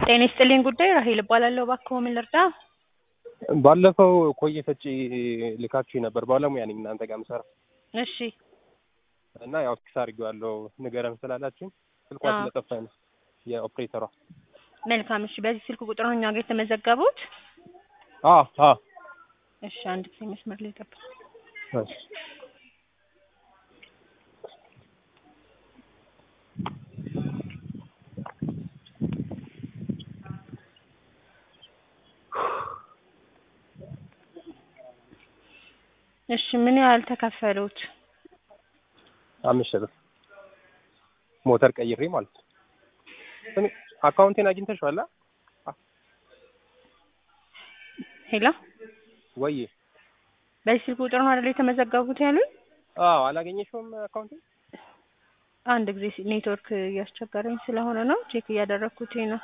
ጤና ይስጥልኝ ጉዳይ ራሄል እባላለሁ። እባክዎ ምን ልርዳ? ባለፈው ኮዬ ፈጬ ልካችሁ ነበር። ባለሙያ ነኝ እናንተ ጋር የምሰራ እሺ እና ያው ፊክስ አድርጌዋለሁ ንገረን ስላላችሁ ስልኳ አዎ። ስለጠፋኝ ነው የኦፕሬተሯ። መልካም። እሺ በዚህ ስልክ ቁጥር ነው እኛ ጋር የተመዘገቡት? አዎ አዎ እሺ አንድ ጊዜ መስመር ላይ ጠብቁ። እሺ። እሺ ምን ያህል ተከፈሉት? አምስት ሺህ ብር ሞተር ቀይሬ ማለት ነው። ስሚ አካውንቴን አግኝተሽዋል? አ? ሄሎ ወይ በዚህ ስልክ ቁጥር ነው አይደል የተመዘገቡት ያሉኝ? አዎ አላገኘሽውም አካውንቴን? አንድ ጊዜ ሲ- ኔትወርክ እያስቸገረኝ ስለሆነ ነው ቼክ እያደረግኩት ነው።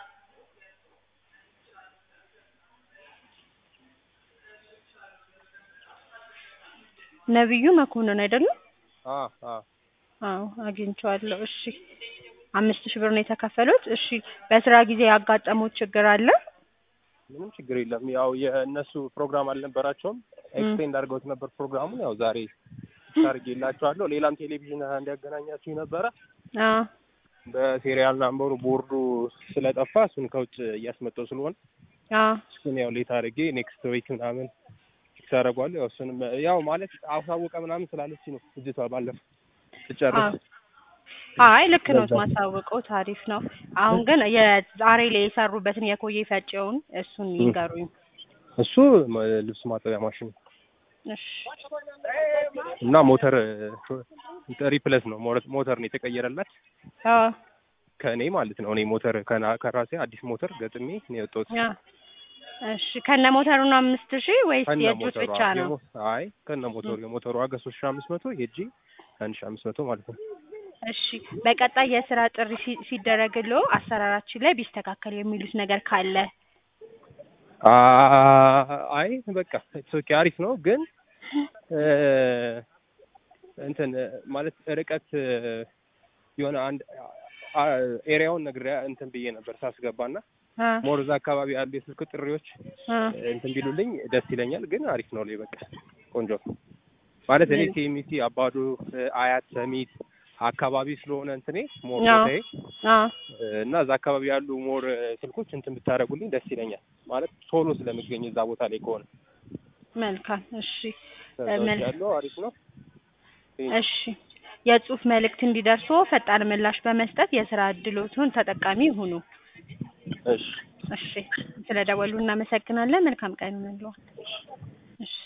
ነብዩ መኮንን አይደለም? አዎ አዎ አዎ አግኝቼዋለሁ። እሺ አምስት ሺህ ብር ነው የተከፈሉት። እሺ በስራ ጊዜ ያጋጠሙት ችግር አለ? ምንም ችግር የለም። ያው የእነሱ ፕሮግራም አልነበራቸውም። ኤክስቴንድ አድርገውት ነበር ፕሮግራሙን። ያው ዛሬ ታርጌላቸዋለሁ። ሌላም ቴሌቪዥን እንዲያገናኛችሁ ነበረ። አዎ በሴሪያል ናምበሩ ቦርዱ ስለጠፋ እሱን ከውጭ እያስመጣው ስለሆነ አዎ እሱን ያው ሌት አድርጌ ኔክስት ዊክ ምናምን ፊክስ አደርገዋለሁ። ያው እሱንም ያው ማለት አሳወቀ ምናምን ስላለች ነው ልጅቷ ባለፈው ስጨርስ አዎ። አይ ልክ ነው ማሳወቀው ታሪፍ ነው። አሁን ግን የዛሬ ላይ የሰሩበትን የኮዬ ፈጬውን እሱን ይንገሩኝ። እሱ መ- ልብስ ማጠቢያ ማሽን እሺ እና ሞተር ሪፕለስ ነው ሞረ- ሞተር ነው የተቀየረላት አዎ ከእኔ ማለት ነው። እኔ ሞተር ከና- ከራሴ አዲስ ሞተር ገጥሜ ነው የወጣሁት። አዎ። እሺ ከነ ሞተሩ ነው አምስት ሺህ ወይስ ከነ የእጁት ሞተሩ ብቻ ነው? የሞ- አይ ከነ ሞተሩ የሞተሩ ዋጋ ሶስት ሺህ አምስት መቶ የእጄ አንድ ሺህ አምስት መቶ ማለት ነው። እሺ በቀጣይ የስራ ጥሪ ሲ- ሲደረግልዎ አሰራራችን ላይ ቢስተካከል የሚሉት ነገር ካለ? አ- አይ በቃ ኦኬ አሪፍ ነው ግን እ፣ እንትን ማለት ርቀት እ፣ የሆነ አንድ አ- ኤሪያውን ነግሬያ እንትን ብዬ ነበር ሳስገባና አ ሞር እዛ አካባቢ ያሉ የስልክ ጥሪዎች አ እንትን ቢሉልኝ ደስ ይለኛል። ግን አሪፍ ነው ላይ በቃ ቆንጆ ነው ማለት እኔ ቲኤምሲ አባዶ እ፣ አያት ሰሚት አካባቢ ስለሆነ እንትኔ ሞር አዎ። ቦታዬ አ እና እዛ አካባቢ ያሉ ሞር ስልኮች እንትን ብታደርጉልኝ ደስ ይለኛል። ማለት ቶሎ ስለምገኝ እዛ ቦታ ላይ ከሆነ መልካም እሺ ከዛ ውጭ መልካም ያለው አሪፍ ነው። እሺ የጽሁፍ መልእክት እንዲደርሶ ፈጣን ምላሽ በመስጠት የስራ እድሎቱን ተጠቃሚ ይሁኑ። እሺ እሺ ስለደወሉ እናመሰግናለን። መልካም ቀን ይሁንልዎ። እሺ